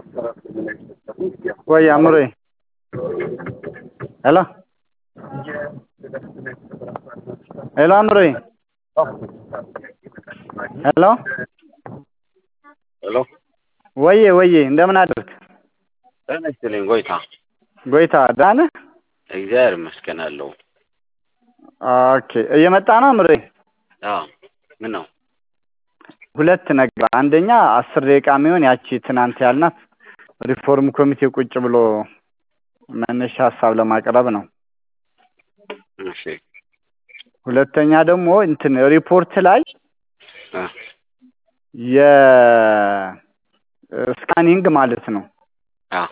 ወይ አእምሮዬ ሄሎ ሄሎ አእምሮዬ ሄሎ ሄሎ ወዬ ወዬ እንደምን አደርክ? ጤና ይስጥልኝ ጎይታ። ጎይታ ደህና ነህ? እግዚአብሔር ይመስገን አለሁ። ኦኬ እየመጣ ነው አእምሮዬ? አዎ ምን ነው? ሁለት ነገር፣ አንደኛ አስር ደቂቃ የሚሆን ያቺ ትናንት ያልናት ሪፎርም ኮሚቴ ቁጭ ብሎ መነሻ ሀሳብ ለማቅረብ ነው። እሺ ሁለተኛ ደግሞ እንትን ሪፖርት ላይ አ የስካኒንግ ማለት ነው አ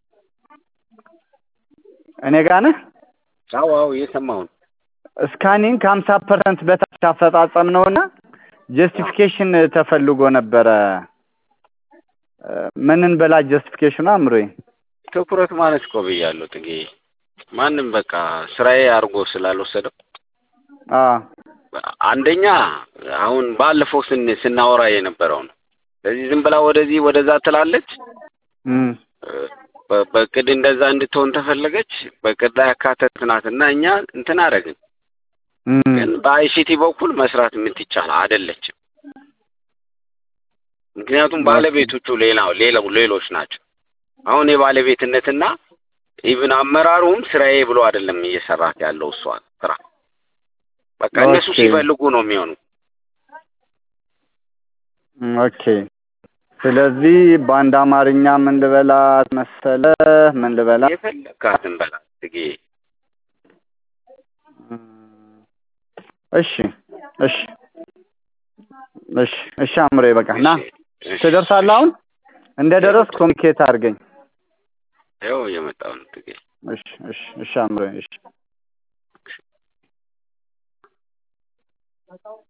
እኔ ጋር ነህ? አዎ አዎ እየሰማሁ ነው። ስካኒንግ ከሀምሳ ፐርሰንት በታች አፈጻጸም ነውና ጀስቲፊኬሽን ተፈልጎ ነበረ። ምንን በላ ጀስቲፊኬሽኑ አእምሮዬ? ትኩረት ማለት እኮ ብያለሁ ጥጌ። ማንም በቃ ስራዬ አድርጎ ስላልወሰደው አ አንደኛ አሁን ባለፈው ስን ስናወራ የነበረው ነው። ስለዚህ ዝም ብላ ወደዚህ ወደዛ ትላለች። እም በ- በእቅድ እንደዛ እንድትሆን ተፈለገች። በእቅድ ላይ ያካተትናት እና እኛ እንትን አደረግን። እም ግን በአይሲቲ በኩል መስራት የምትቻል አይደለችም። ምክንያቱም ባለቤቶቹ ሌላው ሌላው ሌሎች ናቸው። አሁን የባለቤትነትና ኢቭን አመራሩም ስራዬ ብሎ አይደለም እየሰራት ያለው እሷ ስራ በቃ እነሱ ኦኬ። ሲፈልጉ ነው የሚሆኑ። እም፣ ኦኬ። ስለዚህ በአንድ አማርኛ ምን ልበላት መሰለህ? ምን ልበላት? የፈለግካትን በላት ትጌ። እም፣ እሺ እሺ እሺ እሺ አእምሮዬ በቃ ና እሺ፣ እሺ፣ ትደርሳለህ። አሁን እንደ ደረስ ኮሚኒኬት አድርገኝ። ይኸው እየመጣሁ ነው ትጌ። እሺ እሺ እሺ አእምሮዬ እሺ